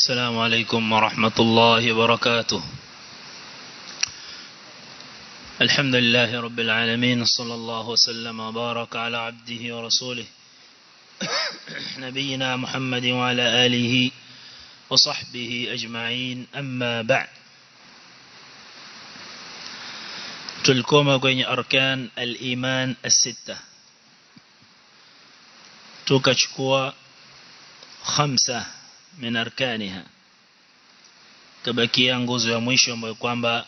السلام عليكم ورحمة الله وبركاته الحمد لله رب العالمين صلى الله وسلم وبارك على عبده ورسوله نبينا محمد وعلى آله وصحبه أجمعين أما بعد تلكم كwenye أركان الإيمان الستة tukachukua khamsa min arkaniha kabakia nguzo ya mwisho ambayo kwamba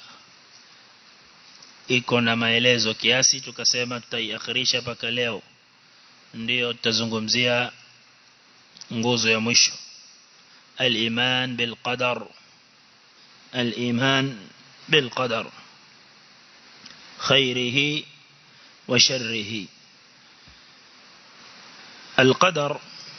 iko na maelezo kiasi tukasema tutaiakhirisha mpaka leo ndio tutazungumzia nguzo ya mwisho al-iman bil qadar al-iman bil qadar khairihi wa sharrihi القدر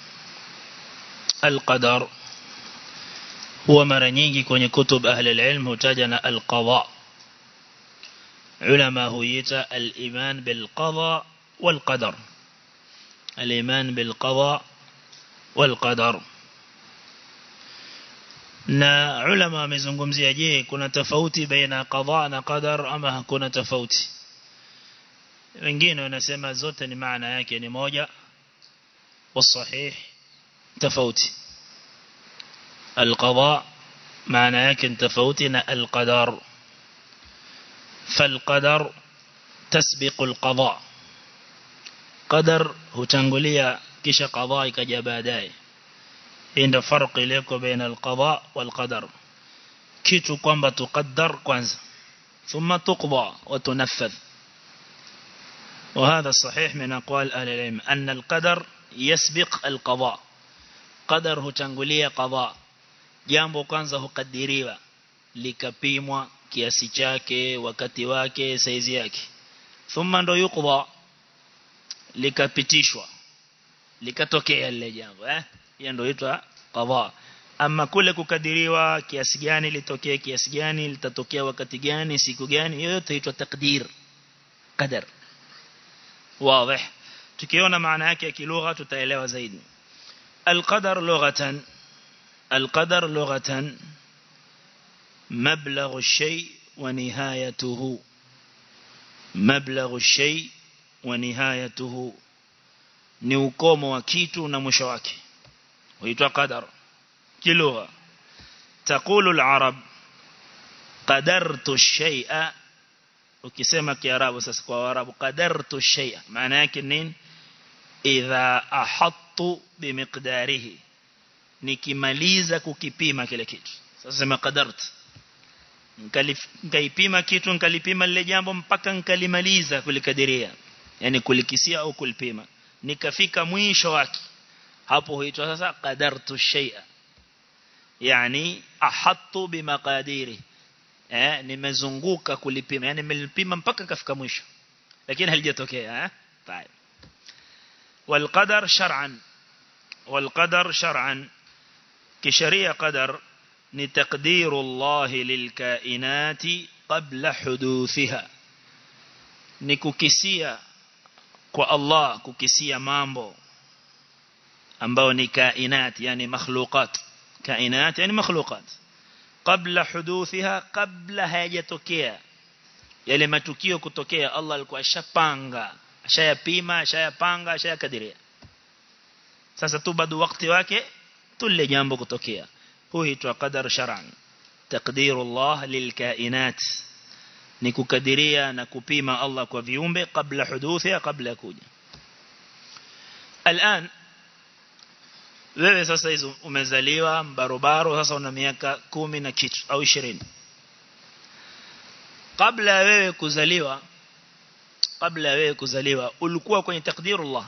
القدر هو mara nyingi kwenye kutub ahli alilm hutaja na alqada ulama huita aliman bilqada walqadar aliman bilqada walqadar na ulama wamezungumzia je kuna tofauti baina qada na qadar ama hakuna tofauti wengine wanasema zote ni maana yake ni moja والصحيح تفوتي القضاء معنى يكن تفوتنا القدر فالقدر تسبق القضاء قدر هتنقلية كش قضاء كجباداي عند فرق لك بين القضاء والقدر كيتو كوانبا تقدر كوانزا ثم تقضى وتنفذ وهذا الصحيح من أقوال أهل العلم أن القدر يسبق القضاء قدر hutangulia qada jambo kwanza hukadiriwa likapimwa kiasi chake wakati wake saizi yake thumma ndo yuqda likapitishwa likatokea lile jambo eh hiyo ndio huitwa qada ama kule kukadiriwa kiasi gani litokee kiasi gani litatokea wakati gani siku gani yote huitwa takdir qadar wazi tukiona maana yake ya kilugha tutaelewa zaidi القدر لغة القدر لغة مبلغ الشيء ونهايته مبلغ الشيء ونهايته ni ukomo wa kitu na mwisho wake huitwa qadar kilugha taqulu al-arab qadartu ash-shay'a ukisema kiarabu sasa kwa arabu qadartu ash-shay'a maana yake nini idha ahattu bimiqdarihi nikimaliza kukipima kile kitu sasa sema qadart nikaipima kitu nikalipima lile jambo mpaka nikalimaliza kulikadiria yani kulikisia au kulipima nikafika mwisho wake hapo huitwa sasa qadartu shay'a yani ahattu bimaqadiri eh nimezunguka kulipima yani nimelipima mpaka kafika mwisho lakini halijatokea eh طيب والقدر شرعا والقدر شرعا كشريع قدر نتقدير الله للكائنات قبل حدوثها nikukisia kwa Allah kukisia mambo ambao ni kainat yani makhluqat kainat yani makhluqat kabla huduthiha kabla hayajatokea yale matukio kutokea Allah alikuwa ashapanga ashayapima ashayapanga ashayakadiria sasa tu bado wakati wake tule jambo kutokea huitwa qadar shar'an taqdirullah lilkainat ni kukadiria na kupima Allah kwa viumbe kabla huduthiha kabla kuja الان wewe sasa hizo umezaliwa barobaro sasa una miaka kumi na kitu au 20 kabla wewe kuzaliwa kabla wewe kuzaliwa ulikuwa kwenye takdirullah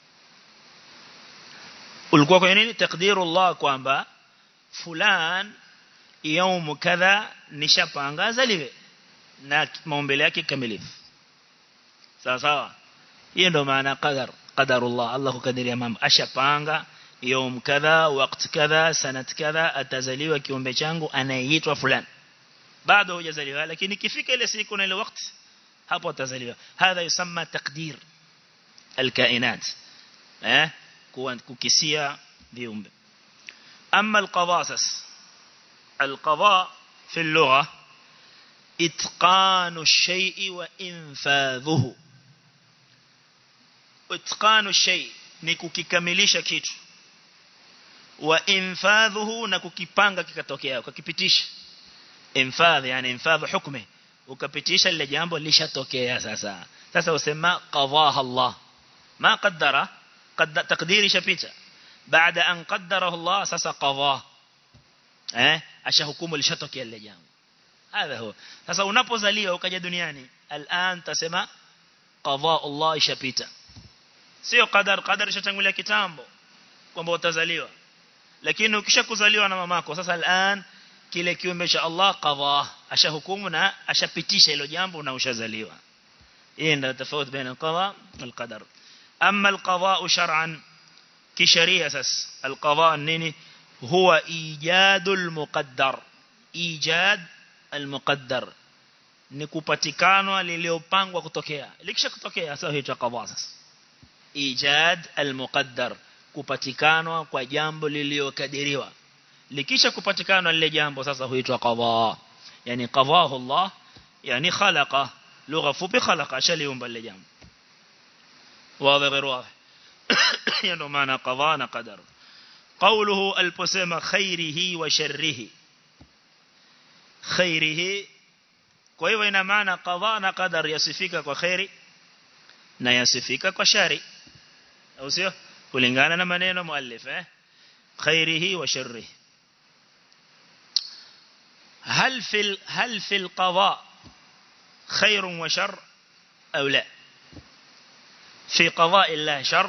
ulikuwa kwenye nini takdirullah kwamba fulan yaumu kadha nishapanga zaliwe na maumbile yake kamilifu sawa sawa hiyo ndio maana qadar qadarullah Allah kukadiria mambo ashapanga يوم كذا وقت كذا سنة كذا atazaliwa kiumbe changu anayeitwa fulani bado hujazaliwa lakini ikifika ile siku na ile wakati hapo atazaliwa hadha yusamma taqdir alkainat eh kukisia viumbe amma alqadasas القضاء في اللغة إتقان الشيء وإنفاذه إتقان الشيء نكوكikamilisha kitu wa infadhuhu na kukipanga kikatokea ukakipitisha infadh yani infadh hukmi ukapitisha lile jambo lishatokea sasa sasa usema qadaha Allah ma qaddara qad taqdiri shapita baada an qaddarahu Allah sasa qadah eh ashahukumu lishatokea lile jambo hadha huwa sasa unapozaliwa ukaja duniani al'an tasema qadaa Allah ishapita sio qadar qadar ishatangulia kitambo kwamba utazaliwa lakini ukishakuzaliwa na mamako sasa al'an kile kiumbe cha Allah qadaa ashahukumu na ashapitisha hilo jambo na ushazaliwa hii ndio tofauti baina al-qadaa wal qadar amma al-qadaa shar'an kisheria sasa al-qadaa nini huwa ijadul muqaddar ijad al-muqaddar ni kupatikanwa liliopangwa kutokea likisha kutokea sasa hicho qadaa sasa ijad al-muqaddar kupatikanwa kwa jambo liliokadiriwa likisha kupatikana lile jambo sasa huitwa qadha yani qadahu Allah yani khalaqa lugha fupi khalaqa shaliumba lile jambo wazi غير واضح ndio maana qadha na qadar قوله البسمة خيره وشره خيره kwa hivyo ina maana qadha na qadar yasifika kwa khairi na yasifika kwa shari au sio kulingana na maneno muallif eh khairihi wa sharrihi هل في هل في القضاء خير وشر أو لا في قضاء الله شر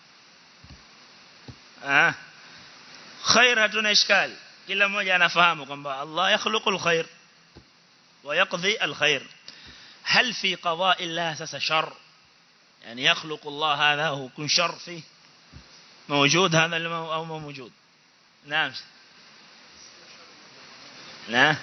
آه خير هتنا إشكال كلا موجة أنا فهمكم الله يخلق الخير ويقضي الخير هل في قضاء الله سس شر يعني يخلق الله هذا هو كن شر فيه موجود هذا أو ما موجود نعم لا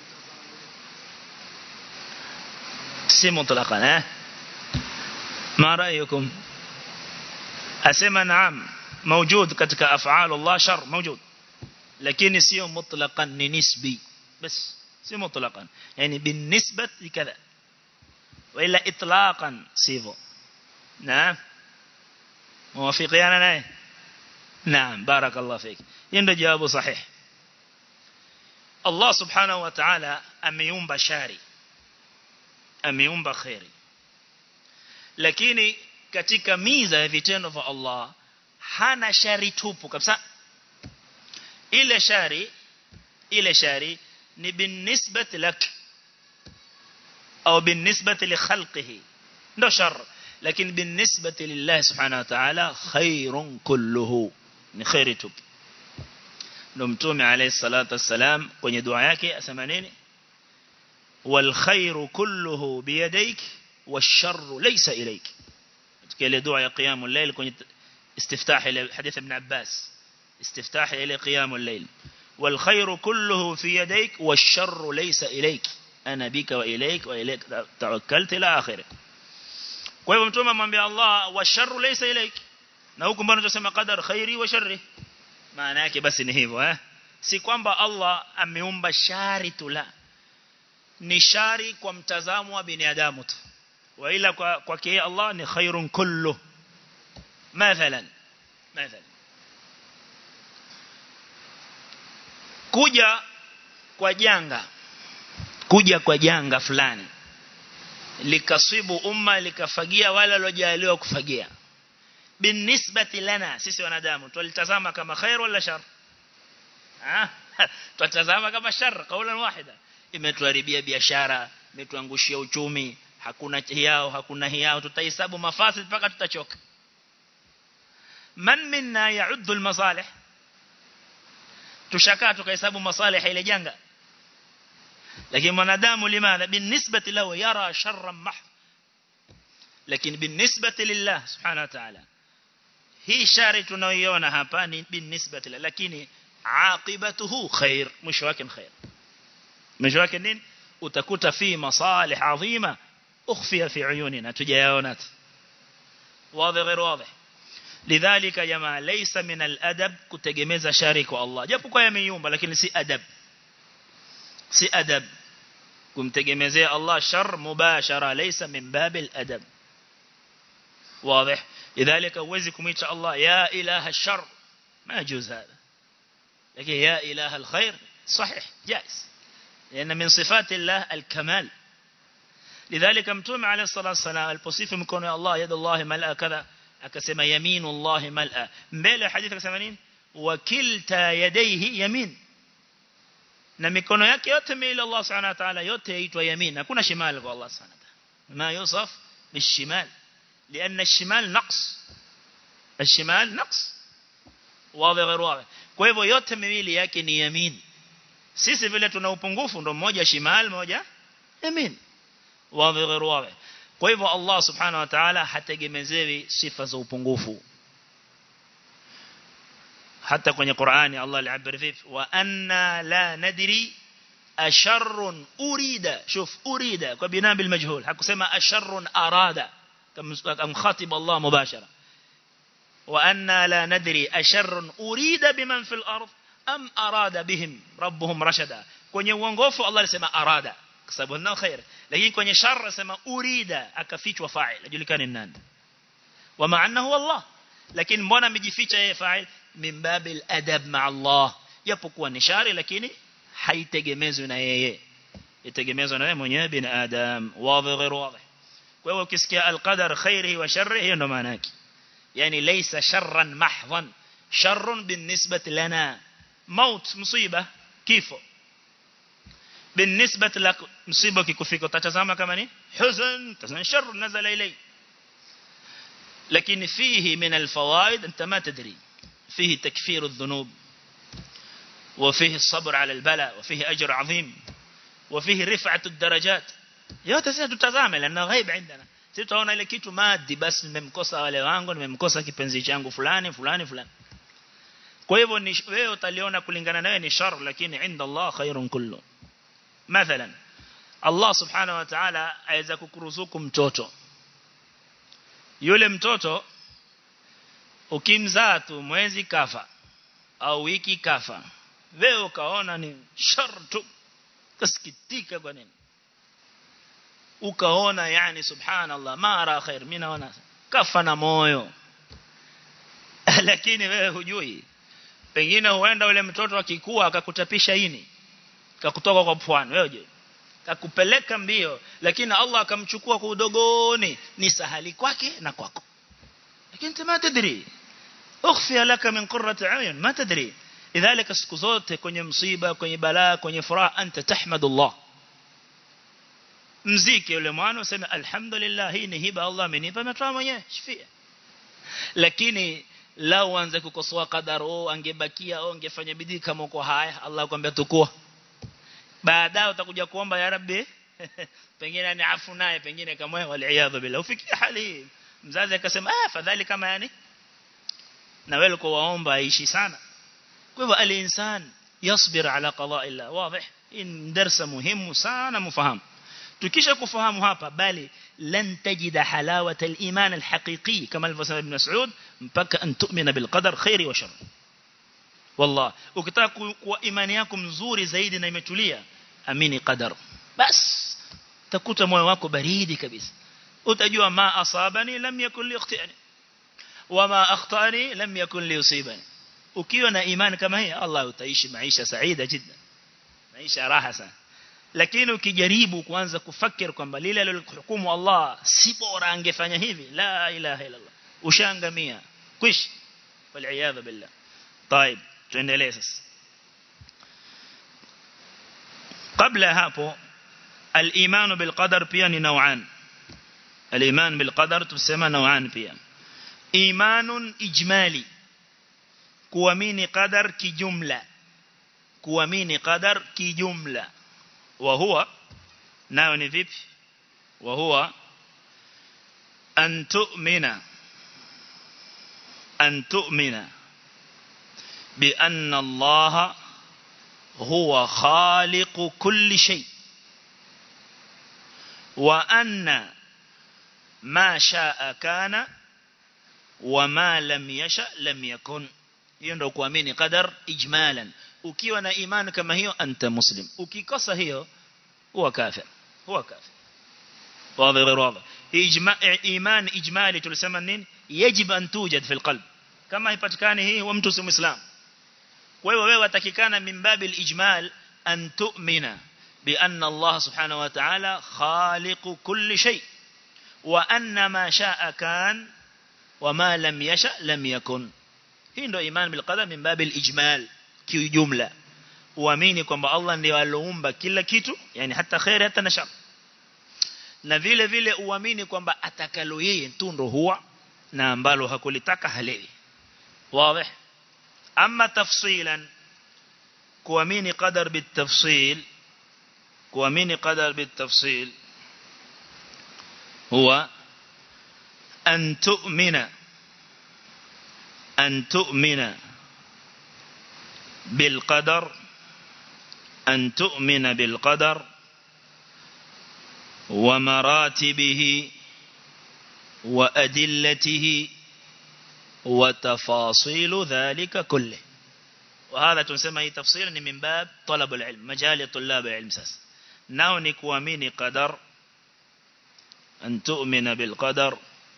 si mutlaqan eh ma ra'yukum asema naam موجود katika af'al Allah shar موجود lakini sio mutlaqan ni nisbi bas si mutlaqan yani بالنسبه لكذا والا اطلاقا sivyo naam موافقين naye naam barakallahu fik ndio jawabu sahihi Allah subhanahu wa ta'ala ameumba shari ameumba khairi lakini katika miza ya vitendo vya Allah hana shari tupu kabisa ile shari ile shari ni binisbati lak au binisbati li khalqihi ndo shar lakini binisbati lillah subhanahu wa ta'ala khairun kulluhu ni khairi tupu ndo mtume alayhi salatu wassalam kwenye dua yake asema nini wal khairu kulluhu biyadayk wash-sharru laysa ilayk katika ile dua ya qiyamul layl kwenye istiftah ile hadith ibn Abbas istiftah ile qiyamul layl wal khairu kulluhu fi yadayk wash-sharru laysa ilayk ana bika wa ilayk wa ilayk tawakkaltu ila akhir kwa hivyo mtume amwambia Allah wash-sharru laysa ilayk na huko mbona tunasema qadar khairi wa sharri maana yake basi ni hivyo eh si kwamba Allah ameumba shari tu la ni shari kwa mtazamo wa binadamu tu wa ila kwa kwake Allah ni khairun kullu mathalan mathalan kuja kwa janga kuja kwa janga fulani likasibu umma likafagia wale waliojaliwa kufagia binisbati lana sisi wanadamu tulitazama kama khair wala shar ah tutazama kama shar kaulan wahida imetuharibia biashara imetuangushia uchumi hakuna hiao hakuna hiao tutahesabu mafasid mpaka tutachoka man minna ya'uddu al-masalih tushakaa tukahesabu masalih ile janga lakini mwanadamu limadha binisbati lahu yara sharran mahd lakini binisbati lillah subhanahu wa ta'ala hii shari tunayoiona hapa ni binisbati lakini aqibatuhu khair mwisho wake khair mwisho wake nini utakuta fi masalih adhima ukhfiya fi uyunina tujayaona wazi غير واضح lidhalika jamaa laysa min al-adab kutegemeza shari kwa Allah japo kwa yameyumba lakini si adab si adab kumtegemezea Allah shar mubashara laysa min babil adab واضح لذلك huwezi kumuita Allah ya ilaha shar ما يجوز هذا لكن يا إله الخير صحيح جائز لأن من صفات الله الكمال لذلك متوم عليه الصلاة والسلام البصيف مكون الله يد الله ملأ كذا akasema yaminu Allah mal'a mbele hadithi akasema nini wakilta yadayhi yamin na mikono yake yote miili Allah subhanahu wa ta'ala yote yaitwa yamin hakuna shimal kwa Allah subhanahu wa ta'ala ma yusaf bishimal لأن الشمال نقص الشمال نقص واضح غير واضح kwa hivyo yote miwili yake ni yamin sisi vile tuna upungufu ndo mmoja shimal moja yamin wazi غير واضح kwa hivyo Allah subhanahu wa ta'ala hategemezewi sifa za upungufu hata kwenye Qur'ani Allah aliabiri vipi wa anna la nadri asharrun urida shuf urida kwa bina bil majhul hakusema asharrun arada kama khatib Allah mubashara wa anna la nadri asharrun urida biman fil ard am arada bihim rabbuhum rashada kwenye uongofu Allah alisema arada kwa sababu nao khair lakini kwenye shar anasema urida akafichwa fa'il ajulikane nani wa maana huwa Allah lakini mbona amejificha yeye fa'il min babil adab ma Allah japokuwa ni shari lakini haitegemezwi na yeye itegemezwa na yeye mwenyewe bin adam wazi ghairu wazi kwa hiyo ukisikia alqadar khairihi wa sharrihi hiyo ndo maana yake yani laysa sharran mahdhan sharrun binisbati lana maut musiba kifo بالنسبة لك مصيبة كيكفيك وتتزامى كمان حزن تزامى شر نزل إلي لكن فيه من الفوائد أنت ما تدري فيه تكفير الذنوب وفيه الصبر على البلاء وفيه أجر عظيم وفيه رفعة الدرجات yote sisi tutazame lana ghaib عندنا sisi tunaona ile kitu madi basi nimemkosa wale wangu nimemkosa kipenzi changu fulani fulani fulani kwa hivyo ni wewe utaliona kulingana nawe ni shar lakini inda Allah khairun kullu mathalan Allah subhanahu wa ta'ala aweza kukuruzuku mtoto yule mtoto ukimzaa tu mwezi kafa au wiki kafa wewe ukaona ni shar tu kasikitika kwa nini ukaona yani subhanallah mara khair mimi naona kafa na moyo lakini wewe hujui pengine huenda ule mtoto akikua akakutapisha ini kakutoka kwa pwani wewe je kakupeleka mbio lakini Allah akamchukua kwa udogoni ni sahali kwake na kwako lakini ma tadri ukhfi laka min qurrati ayun ma tadri idhalika siku zote kwenye msiba kwenye balaa kwenye furaha anta tahmadullah mziki yule mwana useme alhamdulillah hii ni hiba Allah amenipa ametoa mwenyewe shifia lakini lao anze kukosoa kadari oh angebakia oh angefanya bidii kama uko haya Allah akwambia tukua baadaye utakuja kuomba ya rabbi pengine ni afu naye pengine kama waliaadha bila ufikia hali mzazi akasema ah fadhali kama yani na wewe uko waomba aishi sana kwa hivyo al-insan yasbir ala qada illa wazi in darsa muhimu sana mfahamu tukisha kufahamu hapa bali lan tajida halawata al-iman al-haqiqi kama alivyosema ibn Mas'ud mpaka an tu'mina bil qadar khairi wa sharri wallah ukitaka kuwa imani yako mzuri zaidi na imetulia amini qadar bas takuta moyo wako baridi kabisa utajua ma asabani lam yakun li ikhtiyani wama akhtani lam yakun li yusibani ukiwa na imani kama hii Allah utaishi maisha saida jiddan maisha raha sana lakini ukijaribu kuanza kufikir kwamba lile alilohukumu Allah si bora angefanya hivi la ilaha illa Allah ushangamia kwish wal billah طيب tuendelee sasa kabla hapo al-iman bil qadar pia ni nauan al-iman bil qadar tusema nauan pia imanun ijmali kuamini qadar kijumla kuamini qadar kijumla wa huwa nayo ni vipi wa huwa an tu'mina an tu'mina بأن الله هو خالق كل شيء وأن ما شاء كان وما لم يشاء لم يكن يندو kuamini qadar ijmalan ukiwa na imani kama hiyo anta muslim ukikosa hiyo huwa kafir huwa kafir واضح غير واضح إجماع إيمان إجمالي تلسما نين يجب أن توجد في القلب كما يبتكاني هي ومتو سم إسلام wewe wewe watakikana min babi al-ijmal an tu'mina bi anna Allah subhanahu wa ta'ala khaliqu kulli shay wa anna ma sha'a kan wa ma lam yasha lam yakun hii ndio iman bil qadar min babi al-ijmal kiujumla uamini kwamba Allah ndiye aliumba kila kitu yani hata khair hata na shar na vile vile uamini kwamba atakalo yeye tu ndo huwa na ambalo hakulitaka halewi wazi أما تفصيلا كوامين قدر بالتفصيل كوامين قدر بالتفصيل هو أن تؤمن أن تؤمن بالقدر أن تؤمن بالقدر ومراتبه وأدلته وتفاصيل ذلك كله وهذا تنسمى تفصيلا من باب طلب العلم مجال طلاب العلم ساس ناو نكوامين قدر أن تؤمن بالقدر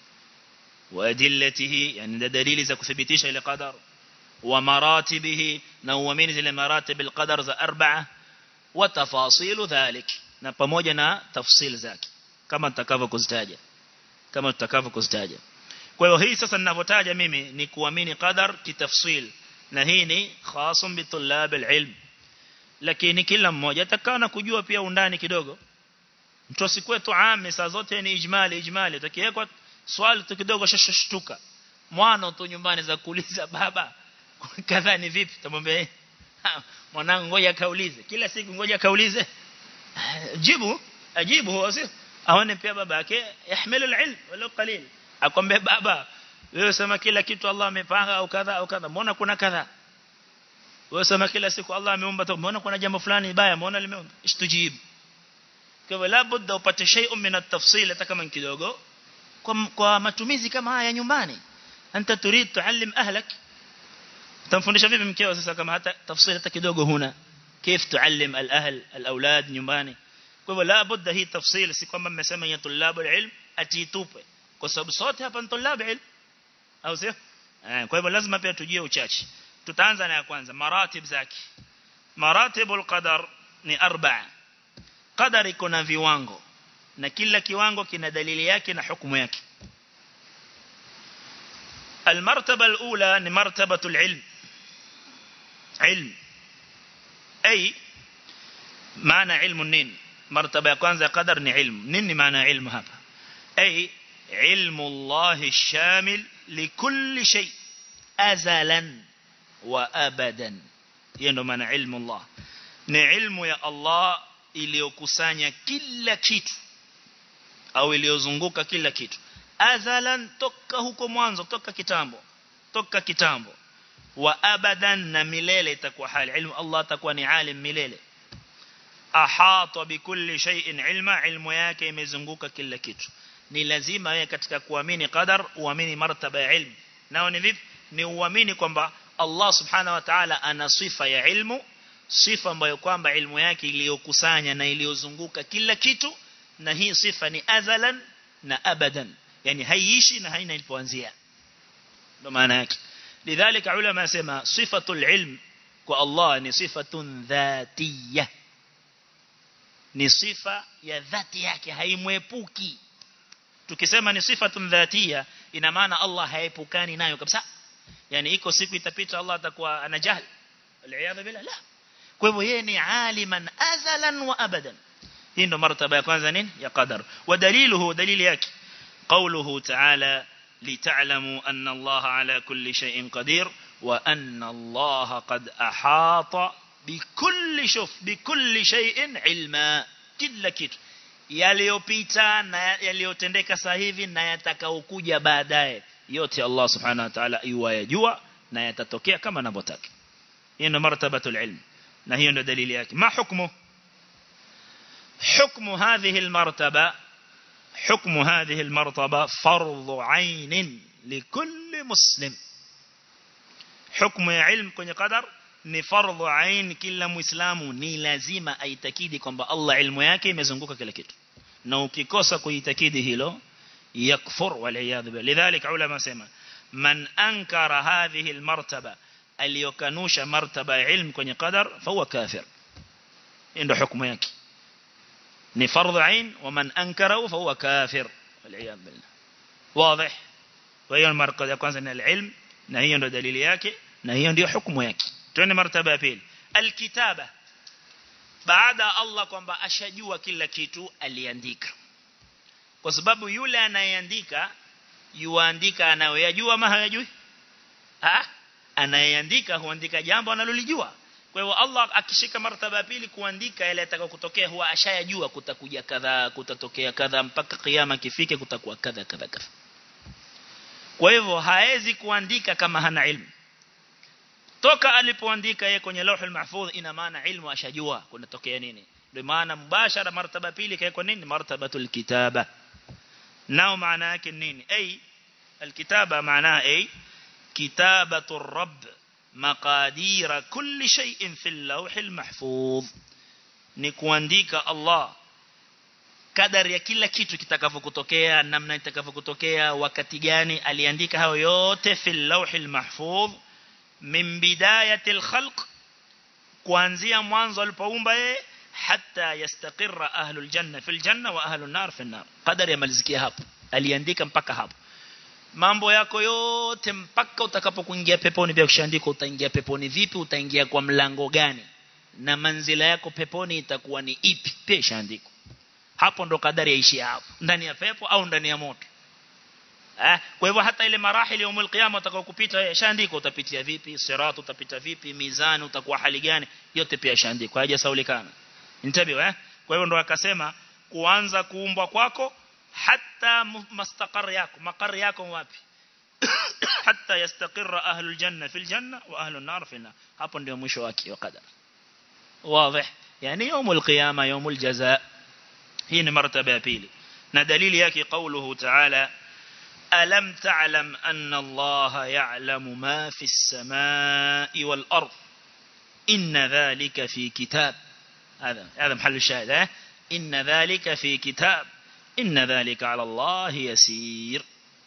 وأدلته يعني ده دليل إذا كثبتيش إلى قدر ومراتبه نوامين زي مراتب القدر ذا أربعة وتفاصيل ذلك نبموجنا تفصيل ذاك كما تكافى كزتاجة كما تكافى كزتاجة Kwa hiyo hii sasa ninavyotaja mimi ni kuamini qadar kitafsil na hii ni khasum bitulab alilm lakini kila mmoja atakaa na kujua pia undani kidogo mtu asikwe tu ame saa zote ni ijmali ijmali utakiwekwa swali tu kidogo shashtuka mwana tu nyumbani za kuuliza baba kadha ni vipi tamwambia mwanangu ngoja kaulize kila siku ngoja kaulize jibu ajibu huwa sio aone pia baba yake yahmilu alilm wala qalil akwambia baba wewe sema kila kitu Allah amepanga au kadha au kadha mbona kuna kadha wewe sema kila siku Allah ameumba tu mbona kuna jambo fulani baya mbona limeumba ishtujibu kwa hivyo labda upate shay'un min at-tafsil hata kama kidogo kwa, kwa matumizi kama haya nyumbani anta turid tuallim ahlak utamfundisha vipi mkeo sasa kama hata tafsiri hata kidogo huna كيف تعلم الأهل الأولاد nyumbani kwa hivyo labda hii tafsiri si kwamba mmesema ya tulabu ilm atiitupe kwa sababu sote hapa ni tulabu ilm au sio kwa hivyo lazima pia tujue uchache tutaanza na ya kwanza maratib zake maratibul qadar ni arba'a qadar iko na viwango na kila kiwango kina dalili yake na hukumu yake المرتبة الأولى ni مرتبة العلم علم أي معنى علم النين مرتبة كwanza قدر ni علم nini معنى علم hapa أي علم الله الشامل لكل شيء أزلا وأبدا hiyo ndo maana ilmu Allah ni ilmu ya Allah iliyokusanya kila kitu au iliyozunguka kila kitu azalan toka huko mwanzo toka kitambo toka kitambo wa abadan na milele itakuwa hali ilmu Allah atakuwa ni alim milele ahata bikulli shay'in ilma ilmu yake imezunguka kila kitu ni lazima wewe katika kuamini qadar uamini martaba ya ilmu nao ni vipi ni uamini kwamba Allah subhanahu wa ta'ala ana sifa ya ilmu sifa ambayo kwamba ilmu yake iliyokusanya na iliyozunguka kila kitu na hii sifa ni azalan na abadan yani haiishi na haina ilipoanzia ndo maana yake lidhalika ulama asema sifatul ilm kwa Allah ni sifatun dhatiyya ni sifa ya dhati yake haimwepuki tukisema ni sifatun dhatiyya ina maana Allah haepukani nayo kabisa yani iko siku itapita Allah atakuwa ana jahl aliyadha bila la kwa hivyo yeye ni aliman azalan wa abadan hii ndo martaba ya kwanza nini ya qadar wa daliluhu dalili yake قوله تعالى لتعلموا أن الله على كل شيء قدير وأن الله قد أحاط بكل شوف بكل شيء علما كل kitu yaliyopita na yaliyotendeka sasa hivi na yatakaokuja baadaye yote Allah subhanahu wa ta'ala yuwayajua na yatatokea kama anavyotaka hiyo ndio martabatul ilm na hiyo ndio dalili yake ma hukmu hukmu hadhihi almartaba حكم هذه المرتبة فرض عين لكل مسلم حكم علم كن قدر ni fardhu ain kila muislamu ni lazima aitakidi kwamba Allah ilmu yake imezunguka kila kitu na ukikosa kuitakidi hilo yakfur wal iyad billah lidhalika ulama sema man ankara hadhihi almartaba aliyokanusha martaba ya ilmu kwenye qadar fahuwa kafir ndio hukumu yake ni fardhu ain wa man ankara fahuwa kafir wal iyad billah wazi kwa hiyo martaba ya kwanza ni alilm na hiyo ndio dalili yake na hiyo ndio hukumu yake twende martaba ya pili alkitaba baada Allah kwamba ashajua kila kitu aliandika kwa sababu yule anayeandika yuandika anayoyajua ama hayajui ah anayeandika huandika jambo analolijua kwa hiyo Allah akishika martaba ya pili kuandika yale yatakayotokea huwa ashayajua kutakuja kadha kutatokea kadha mpaka kiyama kifike kutakuwa kadha kadha kadha kwa hivyo haezi kuandika kama hana ilmu toka alipoandika yeye kwenye lauhul mahfudh ina maana ilmu ashajua kunatokea nini ndio maana mubashara martaba pili kwa nini martabatul kitaba nao maana yake nini ay alkitaba maana ay kitabatu rabb maqadira kulli shay'in fil lawhil mahfudh ni kuandika Allah kadari ya kila kitu kitakavyokutokea namna itakavyokutokea wakati gani aliandika hayo yote fil lawhil mahfudh min bidayatil khalq kuanzia mwanzo alipoumba yeye hatta yastaqirra ahlul janna fil janna wa ahlun nar fil nar qadari yamalizikia hapo aliandika mpaka hapo mambo yako yote mpaka utakapokuingia peponi pia kushaandika utaingia peponi vipi utaingia kwa mlango gani na manzila yako peponi itakuwa ni ipi pia ishaandikwa hapo ndo kadari yaishi hapo ndani ya pepo au ndani ya moto eh kwa hivyo hata ile marahili ya umul qiyama utakayokupita yashaandikwa utapitia vipi sirat utapita vipi mizani utakuwa hali gani yote pia yashaandikwa hajasaulikana nitabiwa eh kwa hivyo ndo akasema kuanza kuumbwa kwako hata mustaqar yako makar yako wapi hatta yastaqirra ahlul janna fil janna wa ahlun nar fil nar hapo ndio mwisho wake wa qadar واضح يعني يوم القيامه يوم الجزاء hii ni martaba ya pili na dalili yake قوله تعالى ألم تعلم أن الله يعلم ما في السماء والأرض إن ذلك في كتاب هذا هذا محل الشاهد إن ذلك في كتاب إن ذلك على الله يسير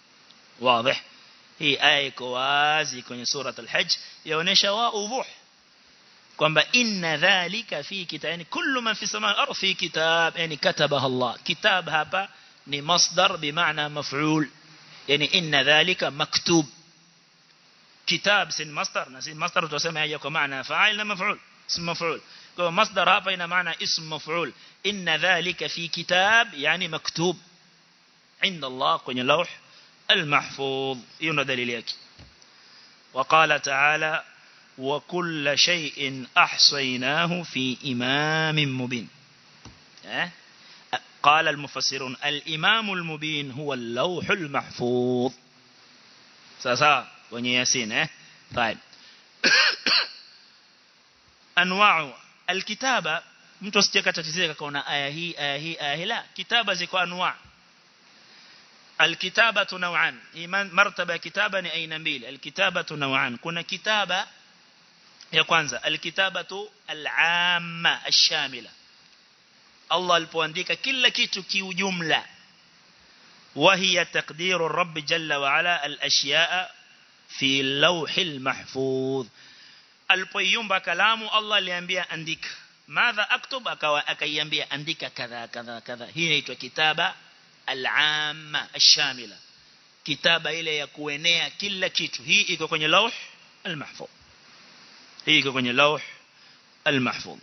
واضح هي آية كوازي كوني سورة الحج يونيشا وأوضح kwamba inna dhalika fi kitab yani kullu man fi samaa al-ardh fi kitab yani katabaha Allah kitab hapa ni masdar bimaana maf'ul yani inna dhalika maktub kitab sin masdar na sin masdar tutasema haja kwa maana fa'il na maf'ul ism maf'ul kwa masdar hapa ina maana ism maf'ul inna dhalika fi kitab yani maktub عند الله kwenye lawh المحفوظ hiyo ndo dalili yake وقال تعالى وكل شيء أحصيناه في إمام مبين قال المفسرون الإمام المبين هو اللوح المحفوظ ساسا وني ياسين eh طيب أنواع الكتابة mtu asijeka tatizika kaona aya hii aya hii aya hii la kitaba ziko anwa alkitabatu naw'an iman martaba ya kitaba ni aina mbili alkitabatu naw'an kuna kitaba ya kwanza alkitabatu al'amma ash-shamila Allah alipoandika kila kitu kiujumla وهي تقدير الرب جل وعلا الأشياء في اللوح المحفوظ alipoiumba kalamu Allah aliambia andika madha aktub akawa akaiambia andika kadha kadha kadha hii inaitwa kitaba al-amma ash-shamila kitaba ile ya kuenea kila kitu hii iko kwenye lauh al-mahfuz hii iko kwenye lauh al-mahfuz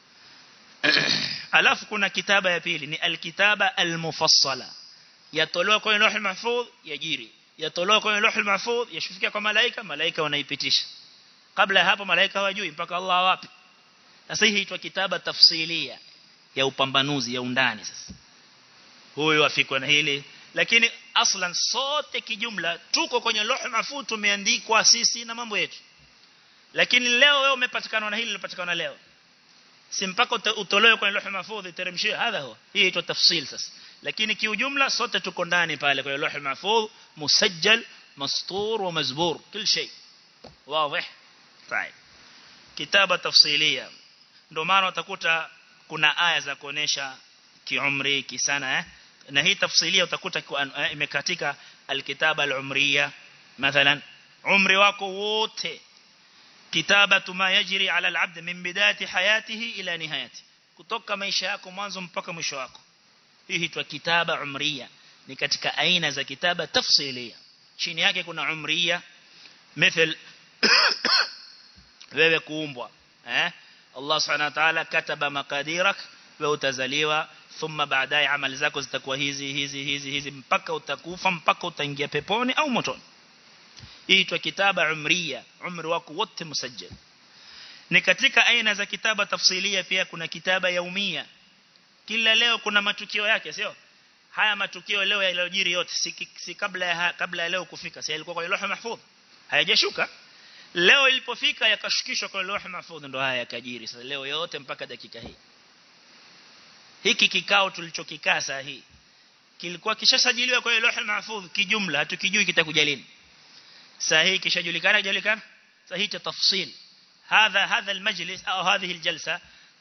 alafu kuna kitaba ya pili ni al-kitaba al-mufassala yatolewa kwenye lauh al-mahfuz yajiri yatolewa kwenye lauh al-mahfuz yashufikia kwa malaika malaika wanaipitisha kabla hapo malaika hawajui mpaka Allah wapi sasa hii inaitwa kitaba tafsilia ya upambanuzi ya undani sasa huyu afikwa na hili lakini aslan sote kijumla tuko kwenye lauh mahfuz tumeandikwa sisi na mambo yetu lakini leo wewe umepatikana na hili lilopatikana leo si mpaka utolewe kwenye lauh mahfuz iteremshiwe hadha huwa hii inaitwa tafsil sasa lakini kiujumla sote tuko ndani pale kwenye lauh mahfuz musajjal mastur wa mazbur kila shay واضح طيب kitaba tafsilia ndio maana utakuta kuna aya za kuonesha kiumri kisana eh na hii tafsilia utakuta imekatika alkitaba alumriya mathalan umri wako wote kitabatu ma yajri ala alabd min bidayati hayatihi ila nihayati kutoka maisha yako mwanzo mpaka mwisho wako hii huitwa kitaba umriya ni katika aina za kitaba tafsilia chini yake kuna umriya mithal wewe kuumbwa eh Allah subhanahu wa ta'ala kataba makadirak wewe utazaliwa thumma baadaye amali zako zitakuwa hizi hizi hizi hizi mpaka utakufa mpaka utaingia peponi au motoni hii inaitwa kitaba umriya umri wako wote musajjal ni katika aina za kitaba tafsilia pia kuna kitaba yaumia kila leo kuna matukio yake sio haya matukio leo yaliyojiri yote si, si kabla ya kabla ya leo kufika si yalikuwa kwenye lauh mahfudh hayajashuka leo ilipofika yakashukishwa kwenye lauh mahfudh ndo haya yakajiri sasa leo yote mpaka dakika hii hiki kikao tulichokikaa saa hii kilikuwa kishasajiliwa kwenye lauh mahfudh kijumla hatukijui kitakuja lini saa hii kishajulikana kujulikana saa hii tafsil هذا هذا المجلس أو هذه الجلسة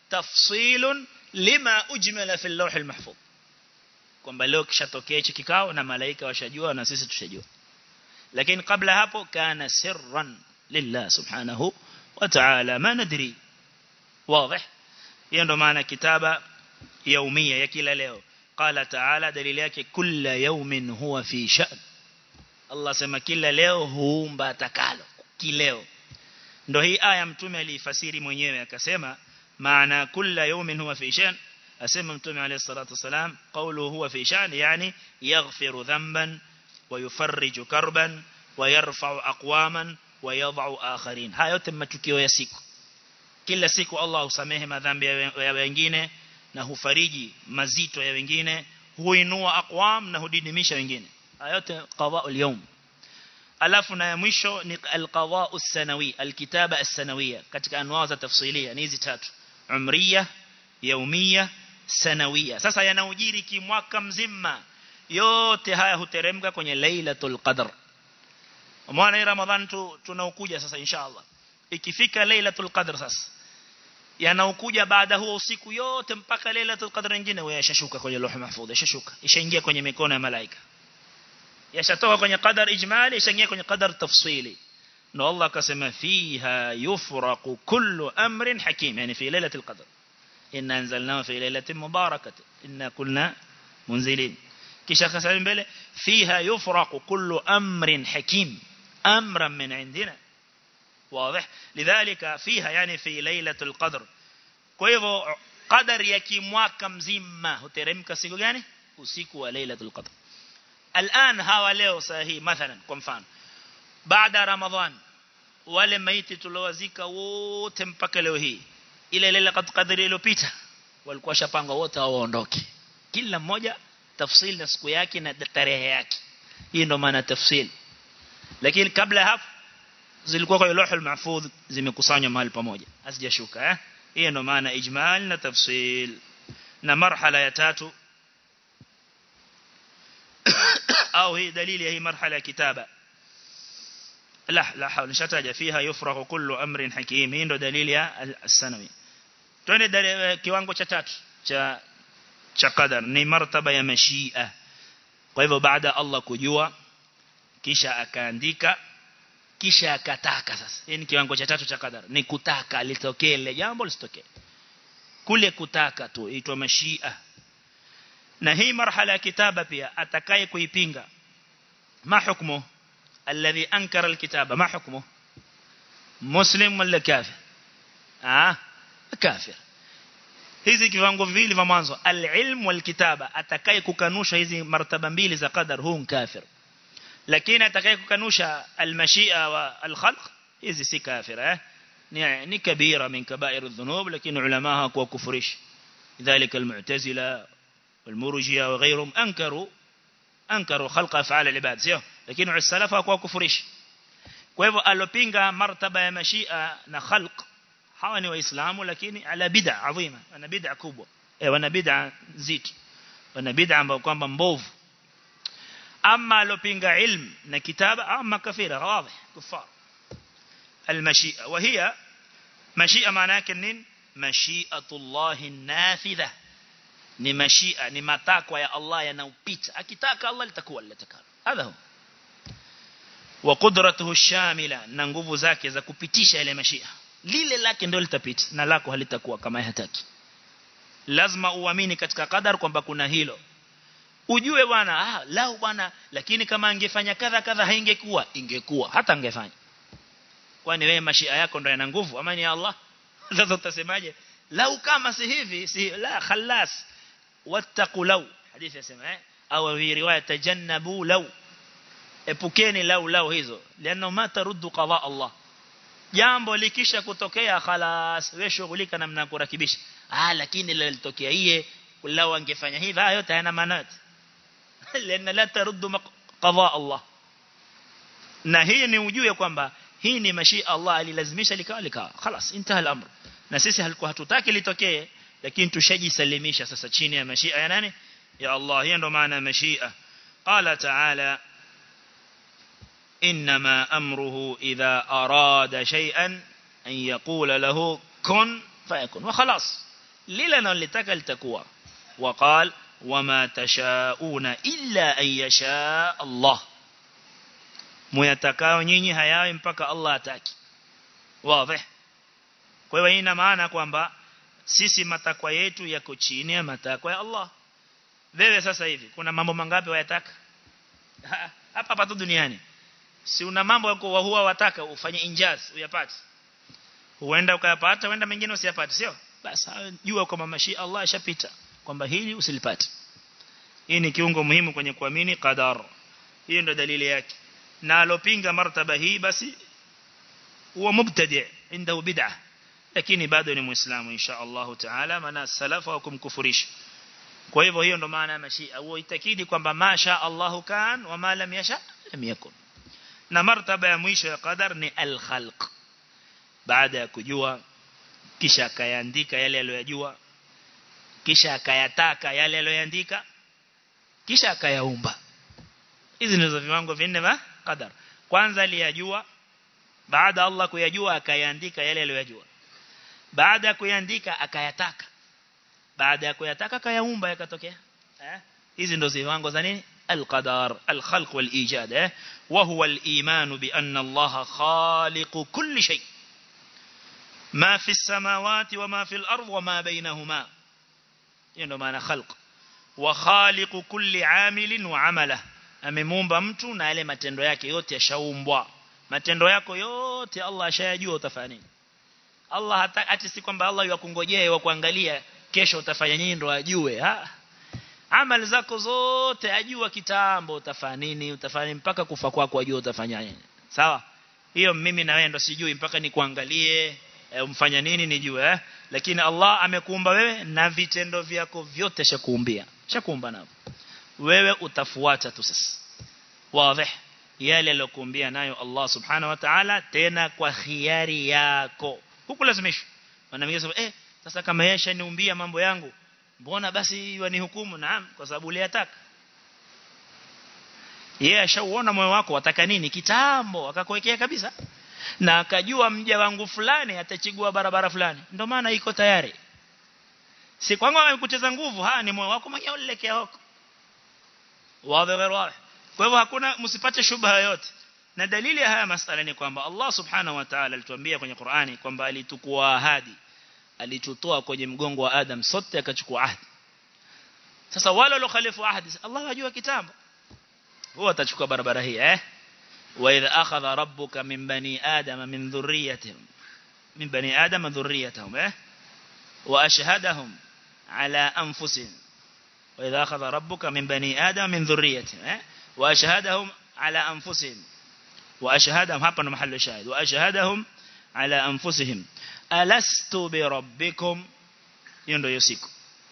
تفصيل لما أجمل في اللوح المحفوظ kwamba leo kishatokea hichi kikao na malaika washajua na sisi tushajua lakini kabla hapo kana sirran lillah subhanahu wa ta'ala ma nadri wazi hiyo ndo maana kitaba yaumia ya kila leo qala ta'ala dalili yake kila yawmin huwa fi sha'n Allah sema kila leo huumba atakalo kileo ndo hii aya mtume alifasiri mwenyewe akasema maana kila yawmin huwa fi sha'n asema mtume alayhi salatu wasalam qawluhu huwa fi sha'n yani yaghfiru dhanban wa yufarriju karban wa yarfa'u aqwaman wa yad'u akharin haya yote matukio ya siku kila siku Allah husamehe madhambi ya wengine na hufariji mazito ya wengine huinua aqwam na hudidimisha wengine haya yote qada'ul yawm alafu na ya mwisho ni alqada'u sanawi alkitaba as-sanawiyya katika anwaa za tafsilia ni hizi tatu umriya yaumia sanawia sasa yanaujiri kimwaka mzima yote haya huteremka kwenye lailatul qadr mwana ramadhan tu tunaokuja sasa inshallah ikifika lailatul qadr sasa yanaokuja baada huo usiku yote mpaka lailatul qadr nyingine wewe yashashuka kwenye lauh mahfudh yashashuka ishaingia kwenye mikono ya malaika yashatoka kwenye qadar ijmali ishaingia kwenye qadar tafsili na Allah akasema fiha yufraqu kullu amrin hakim yani fi lailatul qadr إن أنزلناه في ليلة مباركة إن كنا منزلين كيشا خسائل بله فيها يفرق كل أمر حكيم أمرا من عندنا واضح لذلك فيها يعني في ليلة القدر كيفو قدر يكي mwaka mzima huteremka siku gani usiku wa lailatul qadr الان hawa leo sahihi mathalan kwa mfano baada ramadhan wale maiti tuliowazika wote mpaka leo hii ile ile kadri iliyopita walikuwa shapanga wote hao waondoke kila mmoja tafsili na siku yake na tarehe yake hii ndo maana tafsili lakini kabla hapo zilikuwa kwa lauhul mahfudh zimekusanywa mahali pamoja asijashuka eh hii ndo maana ijmal na tafsil na marhala ya tatu au hii dalili ya hii marhala ya kitaba لا لا حول نشتاج فيها يفرغ كل أمر حكيم hii ndo dalili ya السنوي twende kiwango cha tatu cha cha qadar ni martaba ya mashia kwa hivyo baada Allah kujua kisha akaandika kisha akataka sasa hii ni kiwango cha tatu cha qadar ni kutaka litokee ile jambo lisitokee kule kutaka tu itwa mashia na hii marhala ya kitaba pia atakaye kuipinga ma hukumu الذي أنكر الكتابة ما حكمه مسلم ولا كافر آه كافر hizi kiwango viwili vya mwanzo al-ilm wal-kitaba atakaye kukanusha hizi martaba mbili za qadar huu kafir lakini atakaye kukanusha al-mashia wa al-khalq hizi si kafir eh ni ni kabira min kaba'ir adh-dhunub lakini ulama hawakuwa kufurish lidhalika al-mu'tazila wal-murji'a wa ghayrihim ankaru ankaru khalqa af'al al-ibad sio lakini usalafa kwa kufurishi kwa hivyo alopinga martaba ya mashia na khalq hawa ni waislamu lakini ala bid'a adhima wana bid'a kubwa eh wana bid'a nzito wana bid'a ambayo kwamba mbovu ama alopinga ilm na kitaba ama kafira wazi kufar المشيئة وهي mashia maana yake nini mashiatullahi nafidha ni mashia ni matakwa ya Allah yanaupita akitaka Allah litakuwa litakalo hadha huwa wa qudratuhu shamila na nguvu zake za kupitisha ile mashia lile lake ndio litapita na lako halitakuwa kama hataki lazima uamini katika qadar kwamba kuna hilo ujue bwana ah lao bwana lakini kama angefanya kadha kadha haingekuwa ingekuwa hata angefanya kwani wewe mashia yako ndio yana nguvu ama ni Allah sasa utasemaje lau kama si hivi si la khalas wattaqu law hadithi yasema eh au fi riwaya tajannabu law epukeni lau lau hizo liano ma taruddu qada Allah jambo likisha kutokea khalas wewe shughulika namna kurekebisha ah lakini lilitokea iye lau angefanya hivi hayo yote hayana maana liana la taruddu qada Allah na hii ni ujue kwamba hii ni mashia Allah alilazimisha likawa likawa khalas intaha al-amr na sisi halikuwa hatutaki litokee lakini tushajisalimisha sasa chini ya mashia ya nani ya Allah hiyo ndo maana mashia qala ta'ala إنما أمره إذا أراد شيئا أن يقول له كن فيكون وخلاص للنا لتك لتكوى وقال وما تشاءون إلا أن يشاء الله ميتكاو nyinyi hayawi mpaka Allah ataki wazi kwa hiyo ina maana kwamba sisi matakwa yetu yako chini ya matakwa ya Allah wewe sasa hivi kuna mambo mangapi wayataka hapa hapa tu duniani si una mambo yako wa huwa wataka ufanye injaz uyapate huenda ukayapata huenda mengine usiyapate sio basi jua kwamba mashi Allah ashapita kwamba hili usilipate hii ni kiungo muhimu kwenye kuamini qadar hiyo ndio dalili yake na alopinga martaba hii basi huwa mubtadi inda bid'ah lakini bado ni muislamu insha Allah taala maana salafu wa kumkufurisha kwa hivyo hiyo ndo maana ya mashia huo itakidi kwamba masha Allahu kan wa ma lam yasha lam yakun na martaba ya mwisho ya qadar ni al-khalq baada ya kujua kisha akayaandika yale aliyojua kisha akayataka yale aliyoandika kisha akayaumba hizi ndizo viwango vinne vya qadar kwanza aliyajua baada Allah kuyajua akayaandika yale aliyojua baada ya kuyaandika akayataka baada ya kuyataka akayaumba yakatokea eh hizi ndizo viwango za nini القدر الخلق والإيجاد وهو الإيمان بأن الله خالق كل شيء ما في السماوات وما في الأرض وما بينهما يعني معنى خلق وخالق كل عامل وعمله amemuumba mtu na yale matendo yake yote yashaumbwa matendo yako yote Allah ashayajua utafanya nini Allah hata ati si kwamba Allah yakungojea wa kuangalia kesho utafanya nini ndo ajue ha amali zako zote ajua kitambo utafanya nini utafanya mpaka kufa kwako ajua utafanya nini sawa hiyo mimi na wewe ndo sijui mpaka nikuangalie e, umfanya nini nijue eh? lakini Allah amekuumba wewe na vitendo vyako vyote shakuumbia shakuumba navyo wewe utafuata tu sasa wazi yale aliyokuumbia nayo Allah subhanahu wa ta'ala tena kwa khiari yako hukulazimishwa maana mimi eh sasa kama yeye shaniumbia mambo yangu mbona basi wanihukumu naam kwa sababu uliyataka yeye ashauona moyo wako wataka nini kitambo akakuwekea kabisa na akajua mja wangu fulani atachigua barabara fulani ndio maana iko tayari si kwangu amekuteza nguvu ha ni moyo wako mwenyewe ulielekea huko wazi wazi kwa hivyo hakuna msipate shubha yoyote na dalili ya haya masala ni kwamba Allah subhanahu wa ta'ala alituambia kwenye Qur'ani kwamba alitukua ahadi alitutoa kwenye mgongo wa Adam sote akachukua ahadi sasa wale waliokhalifu ahadi Allah ajua kitambo huwa atachukua barabara hii eh wa idha akhadha rabbuka min bani adam min dhurriyyatihim min bani adam dhurriyyatahum eh wa ashhadahum ala anfusihim wa idha akhadha rabbuka min bani adam min dhurriyyatihim eh wa ashhadahum ala anfusihim wa ashhadahum hapa ndo mahali shahid wa ashhadahum ala anfusihim alastu bi rabbikum hiyo ndio siku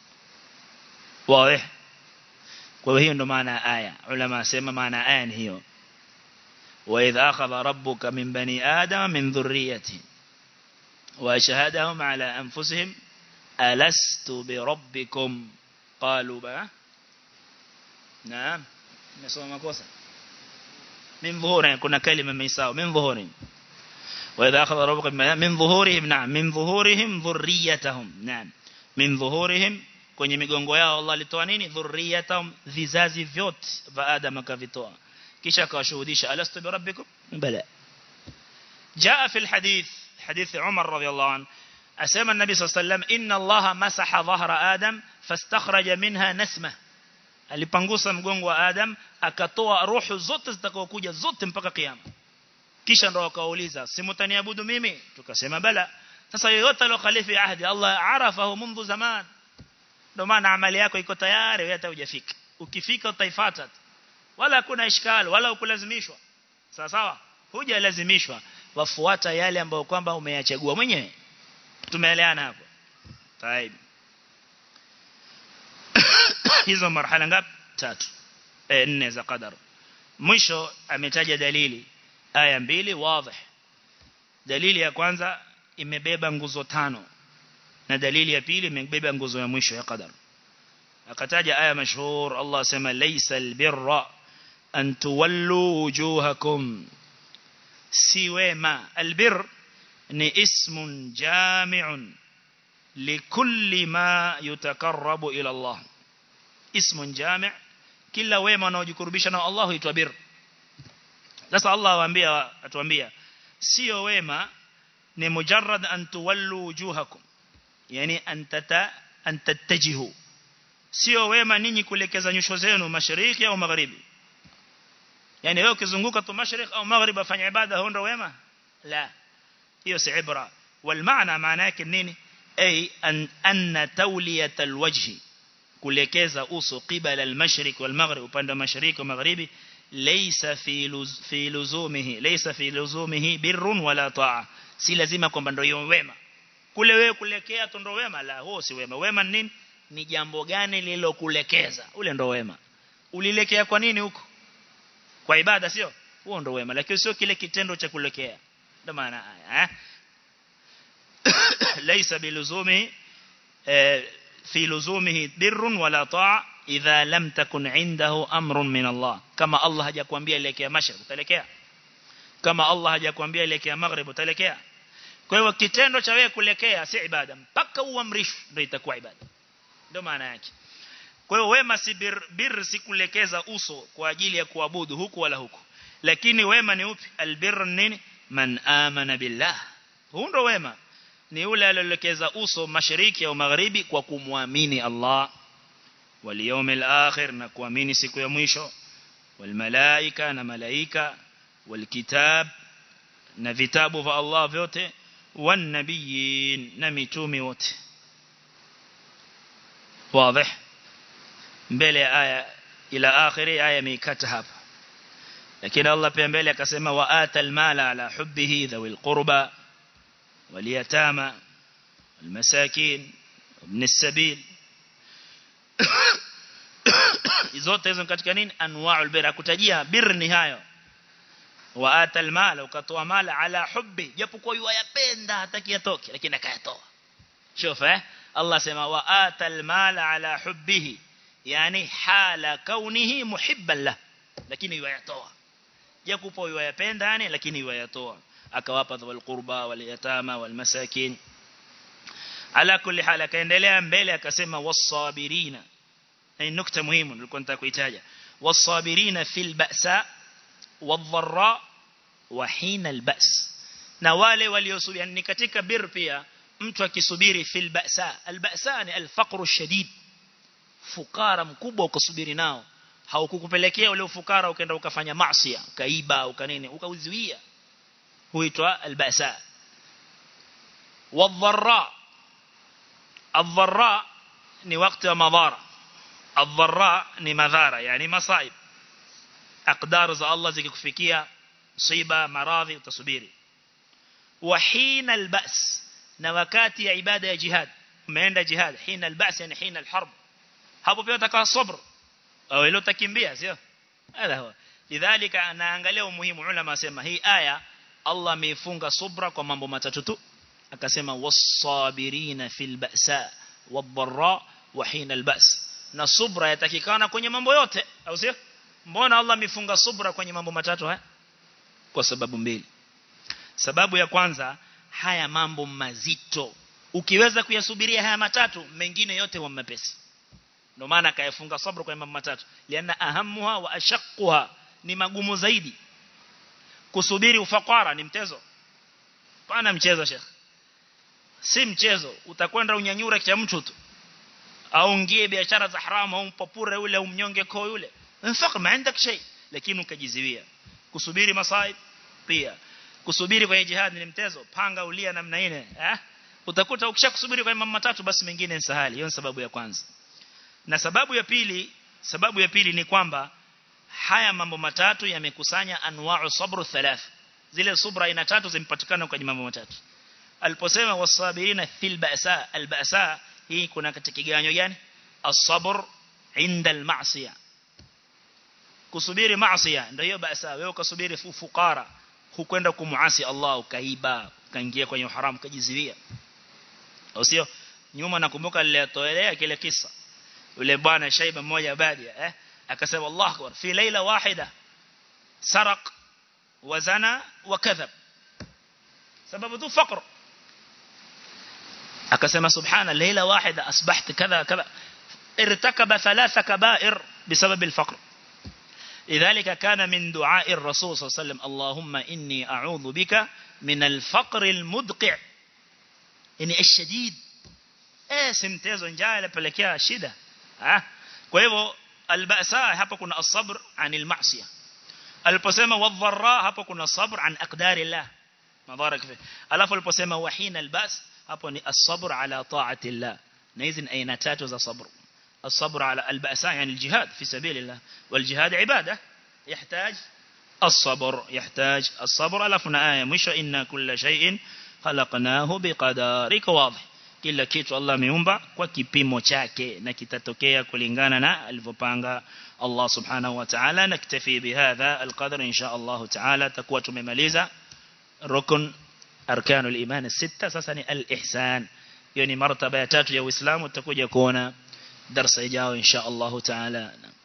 wazi kwa hiyo ndo maana aya ulama asema maana aya ni hiyo wa idha akhadha rabbuka min bani adama min dhurriyyati wa ashhadahum ala anfusihim alastu bi rabbikum qalu ba naam nasoma makosa min dhuhurin kuna kalima meisao min dhuhurin وإذا أخذ ربك من ظهورهم نعم من ظهورهم ذريتهم نعم من ظهورهم kwenye migongo yao Allah alitoa nini dhurriyatahum vizazi vyote vya Adam akavitoa kisha akawashuhudisha alastu bi rabbikum bala jaa fi alhadith hadith Umar radiyallahu anhu asema an-nabi sallallahu alayhi wasallam inna Allah masaha dhahra Adam fastakhraja minha nasma alipangusa mgongo wa Adam akatoa roho zote zitakazokuja zote mpaka kiyama kisha ndo akauliza simutaniabudu mimi tukasema bala sasa yoyote aliyokhalifi ahdi Allah arafahu mundu zaman ndio maana amali yako iko tayari wewe hata hujafika ukifika utaifuata wala hakuna ishkali wala ukulazimishwa sawa sawa hujalazimishwa wafuata yale ambayo kwamba umeyachagua mwenyewe tumeelewana hapo طيب hizo marhala ngapi tatu eh nne za qadar mwisho ametaja dalili aya mbili wazi dalili ya kwanza imebeba nguzo tano na dalili ya pili imebeba nguzo ya mwisho ya qadar akataja aya mashhur Allah sema laysa albirra an tuwallu wujuhakum si wema albir ni ismun jami'un likulli ma yutakarrabu ila Allah ismun jami' kila wema unaojikurubisha na Allah huitwa bir sasa Allah awaambia atuambia sio wema ni mujarrad an tuwallu wujuhakum yani antata antattajihu sio wema ninyi kuelekeza nyusho zenu mashariki au magharibi yani wewe ukizunguka tu mashariki au magharibi afanya ibada huo ndio wema la hiyo si ibra wal maana maana yake nini ay an anna tawliyat alwajhi kuelekeza uso qibala almashriq walmaghrib upande wa mashariki wa magharibi laysa fi luz, fi luzumihi laysa fi luzumihi birrun wala ta'a si lazima kwamba ndio wema kule wewe kulekea tu ndio wema la huo si wema wema nini ni jambo gani lilokulekeza ule ndio wema ulilekea kwa nini huko kwa ibada sio huo ndio wema lakini sio kile kitendo cha kulekea ndio maana eh laysa biluzumi في لزومه بر ولا طاعة إذا لم تكن عنده أمر من الله كما الله hajakwambia elekea masharq utalekea kama Allah hajakwambia elekea maghrib utalekea kwa hiyo kitendo cha wewe kulekea si ibada mpaka uamrishwe ndio itakuwa ibada ndio maana yake kwa hiyo wema si bir, bir si kulekeza uso kwa ajili ya kuabudu huku wala huku lakini wema ni upi albir nini man amana billah huo ndio wema ni yule aliyelekeza uso mashariki au magharibi kwa kumwamini Allah wal yawmil akhir na kuamini siku ya mwisho wal malaika na malaika wal kitab na vitabu vya Allah vyote wan nabiyin na mitume wote wazi mbele aya ila akhiri aya mikata hapa lakini Allah pia mbele akasema wa atal mala ala hubbihi dhawil qurba واليتامى والمساكين وابن السبيل zote hizo katika nini anwa'ul bir akutajia bir ni hayo wa atal mal ukatoa mala ala hubbi japokuwa yuyapenda hataki yatoke lakini akayatoa shofa eh Allah sema wa atal mal ala hubbihi yani hala kaunihi muhibban la lakini yuyatoa japokuwa yuyapenda yani lakini yuyatoa akawapa dhul qurba wal yatama wal masakin ala kulli hal akaendelea mbele akasema was-sabirina ni nukta muhimu nilikuwa nataka kuitaja was-sabirina fil ba'sa wadh-dharra wa hina al-ba's na wale waliosubiri ni katika bir pia mtu akisubiri fil ba'sa al-ba'sa ni al-faqru shadid fukara mkubwa ukasubiri nao haukukupelekea ule ufukara ukaenda ukafanya maasi ukaiba ukanini ukauziwia huitwa albasa wadharra adharra ni wakati wa madhara adharra ni madhara yani masaib aqdar za Allah zikikufikia msiba maradhi utasubiri wa hina albas na wakati ya ibada ya jihad umeenda jihad hina albas yani hina alharb hapo pia utakaa sabr au ile utakimbia sio hada huwa lidhalika anaangalia umuhimu ulama wasema hii aya Allah ameifunga subra kwa mambo matatu tu akasema was-sabirina fil ba'sa wad-dharra wa hina al-ba's na subra yatakikana kwenye mambo yote au sio mbona Allah amefunga subra kwenye mambo matatu haya kwa sababu mbili sababu ya kwanza haya mambo mazito ukiweza kuyasubiria haya matatu mengine yote wa mepesi ndio maana akayafunga sabr kwa mambo matatu liana ahamuha wa ashaqquha ni magumu zaidi kusubiri ufakara ni mtezo pana mchezo shekh si mchezo utakwenda unyanyura cha mtu tu au ngie biashara za haramu au mpapure yule au mnyonge ko yule mfaq ma عندك shay lakini ukajiziwia kusubiri masaib pia kusubiri kwenye jihad ni mtezo panga ulia namna ile eh utakuta ukishakusubiri kwa mambo matatu basi mengine ni sahali hiyo ni sababu ya kwanza na sababu ya pili sababu ya pili ni kwamba haya mambo matatu yamekusanya anwa'u sabru thalath zile subra aina tatu zimepatikana kwenye mambo matatu aliposema wasabirina fil ba'sa al ba'sa hii kuna katika kiganyo gani as-sabr inda al-ma'siyah kusubiri maasiya ndio hiyo ba'sa wewe ukasubiri fukara hukwenda kumuasi Allah ukaiba ukaingia kwenye haramu kajiziwia au sio nyuma nakumbuka nilitoelea kile kisa yule bwana shaiba mmoja badia eh akasema Allah akbar fi laila wahida saraq wazana wakadhab sababu tu faqr akasema subhana laila wahida asbaht kadha kadha irtakaba thalatha kaba'ir بسبب الفقر لذلك كان من دعاء الرسول صلى الله عليه وسلم اللهم إني أعوذ بك من الفقر المدقع يعني الشديد eh simtezo njaa inapelekea shida ah kwa hivyo albasa hapa kuna as-sabr anil ma'siyah aliposema wadharra hapa kuna sabr an aqdarillah madharak fi alafu aliposema wahina albas hapo ni as-sabr ala ta'ati Allah na hizi aina tatu za sabr الصبر على البأساء يعني الجهاد في سبيل الله والجهاد عبادة يحتاج الصبر يحتاج الصبر ألفنا آية مش إن كل شيء خلقناه بقدارك واضح kila kitu Allah ameumba kwa kipimo chake na kitatokea kulingana na alivyopanga Allah subhanahu wa ta'ala naktafi bihadha alqadr insha Allah ta'ala takuwa tumemaliza rukun arkanul iman sita sasa ni al-ihsan hiyo ni martaba ya tatu ya Uislamu tutakuja kuona darasa ijao insha Allah ta'ala